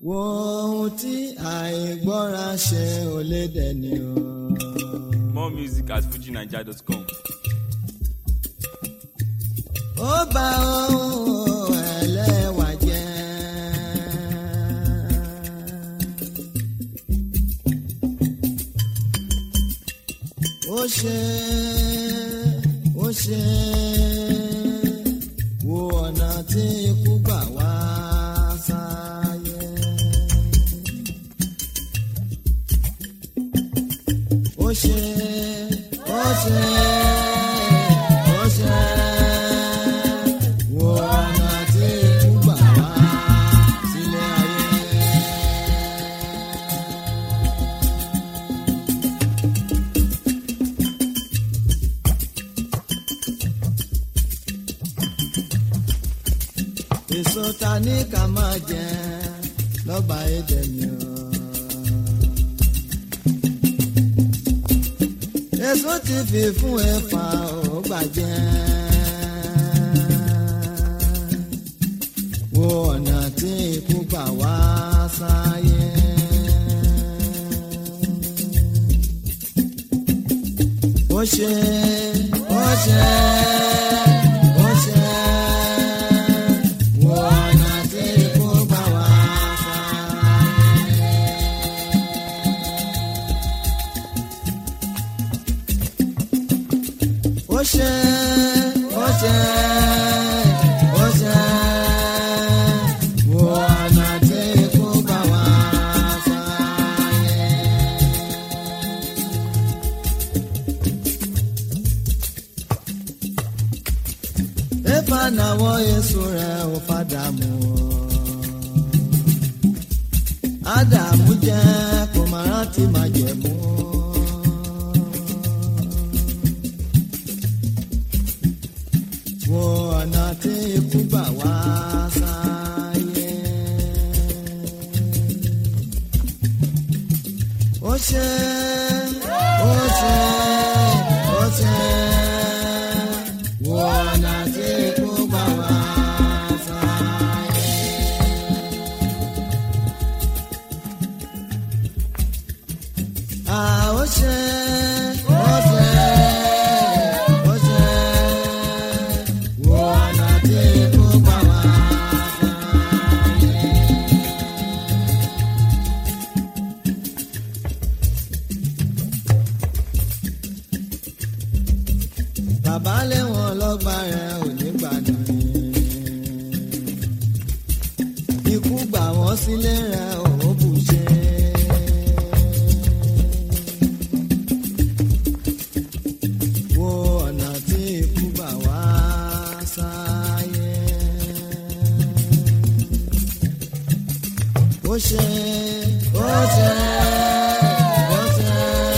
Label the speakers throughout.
Speaker 1: wo ohun tí àìgbọ́ra ṣe ò lè dẹni o.
Speaker 2: More music at fujinaija.com.
Speaker 1: ó bá ohun ẹlẹ́wà jẹ́. ó ṣe ó ṣe wo ọ̀nà tí ikú gbà wá sáyé. ó ṣe ó ṣe ó ṣe wo ọ̀nà tí ikú gbà wá sílé ayé. èso ta ní ká máa jẹ lọ́gbà èdè mi o. èso ti fi fún ẹ̀fà ò gbàjẹ́. wo ọ̀nà tí ikú gbà wá sáyé. ó ṣe ó ṣe ó ṣe wo ọ̀nà tí ikú gbà wá sáyé. ó ṣe ó ṣe ó ṣe wo ọ̀nà tí ikú gbà wá sáyé. Éfà náwó èso rẹ̀ ò padà mú o. Ádámù jẹ́ kò má rántí má jẹ̀ mú o. wo ọ̀nà tí ikú gbà wá sáyé. ó ṣe ó ṣe ó ṣe wo ọ̀nà tí ikú gbà wá sáyé. Ah, ó ṣe ó ṣe ó ṣe wo ọ̀nà tí ikú gbà wá sáyé. bàbá lẹ́wọ̀n lọ́gbà rẹ̀ ò ní gbàdúrà ikú gbà wọ́n sílé rẹ̀ ò bù ṣe. wo ọ̀nà tí ikú gbà wá sáyé. ó ṣe ó ṣe ó ṣe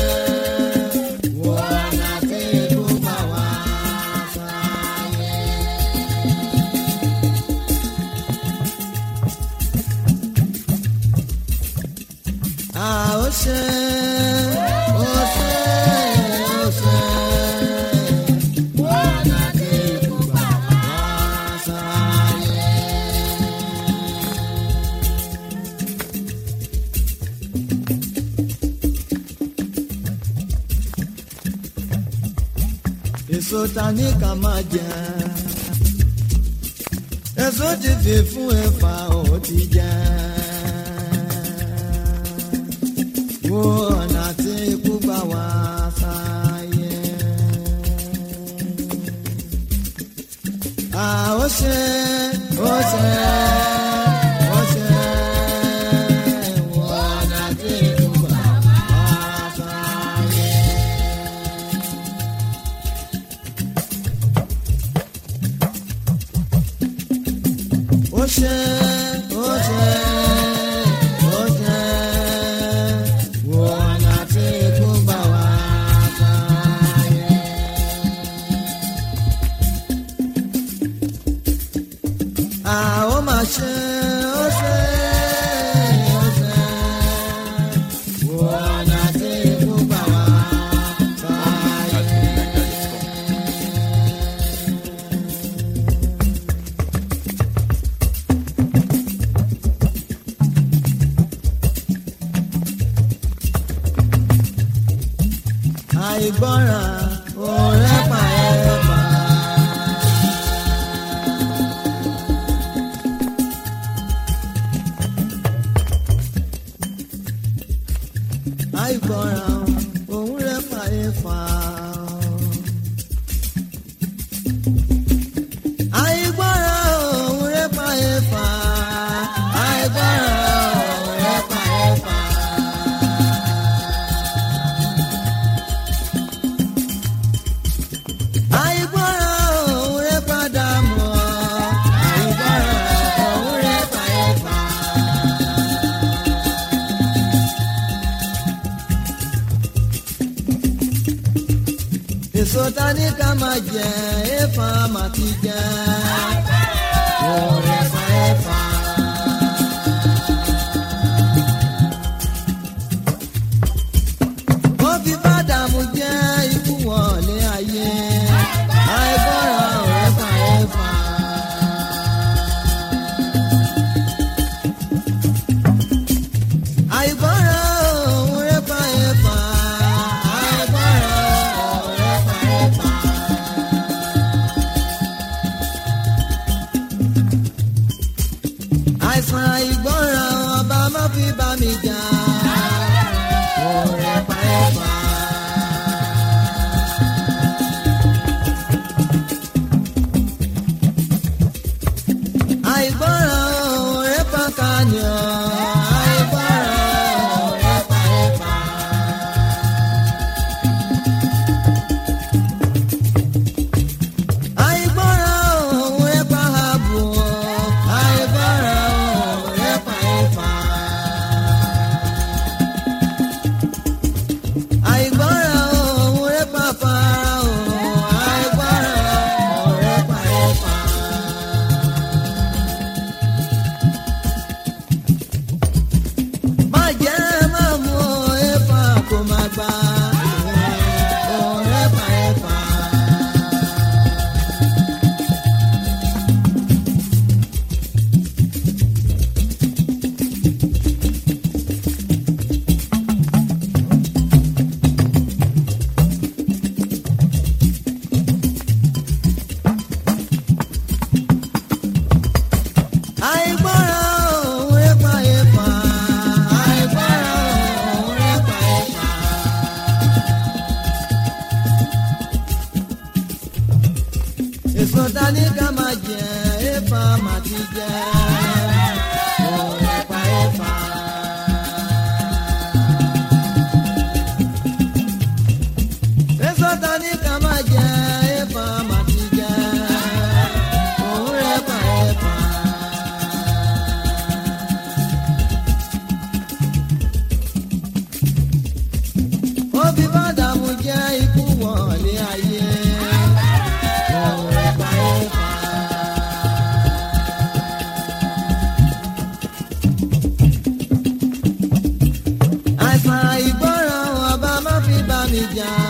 Speaker 1: wo ọ̀nà tí ikú gbà wá sáyé. Ah, ó ṣe ó ṣe ó ṣe wo ọ̀nà tí ikú gbà wá sáyé. èso ta ní ká máa jẹ èso ti fi fún ẹ̀fà ò ti jẹ wo ọ̀nà tí ikú gbà wá sáyé. À ó ṣe ó ṣe ó ṣe wo ọ̀nà tí ikú gbà wá sáyé. ó ṣe ó ṣe àìgbọràn òun rẹ́pà ẹ̀pà. àìgbọràn òun rẹ́pà ẹ̀fà. àìgbọràn òun rẹ́pà ẹ̀fà. àìgbọràn òun rẹ́pà ẹ̀fà. àìgbọràn òun rẹ́pà dààmú. àìgbọràn òun rẹ́pà ẹ̀fà. èso ta ní ká máa jẹ ẹ̀fà máa ti jẹ. Òun ẹ̀fà ẹ̀fà. Wọ́n fi bádàmú jẹ́ ikú wọlé ayé. Àìgbọràn òun ẹ̀fà ẹ̀fà. Àìgbọràn òun ẹ̀fà ẹ̀fà. Àìgbọràn òun ẹ̀fà ẹ̀fà. àìsàn ìgbọràn ọba má fi bá mi jà. Òun ẹ̀fà ẹ̀fà. àìgbọràn òun ẹ̀fà kàníọ̀. àìgbọràn òun ẹ̀fà ẹ̀fà. àìgbọràn òun ẹ̀fà ààbò. àìgbọràn òun ẹ̀fà ẹ̀fà. àìgbọràn òun ẹ̀fà fara òun. àìgbọràn òun ẹ̀fà ẹ̀fà. má jẹ́ má mú ẹ̀fà kó má gbà. òun ẹ̀fà ẹ̀fà. àìgbọràn òun ẹ̀fà ẹ̀fà. àìgbọràn òun ẹ̀fà ẹ̀fà. èso dání ká máa jẹ ẹ̀fà máa ti jẹ. òun ẹ̀fà ẹ̀fà. èso dání ká máa jẹ ẹ̀fà máa ti jẹ. òun ẹ̀fà ẹ̀fà. ó fi bádàmú jẹ́ ikú wọlé ayé. Òun ẹ̀fà ẹ̀fà. àìsàn ìgbọràn ọba má fi bá mi jà.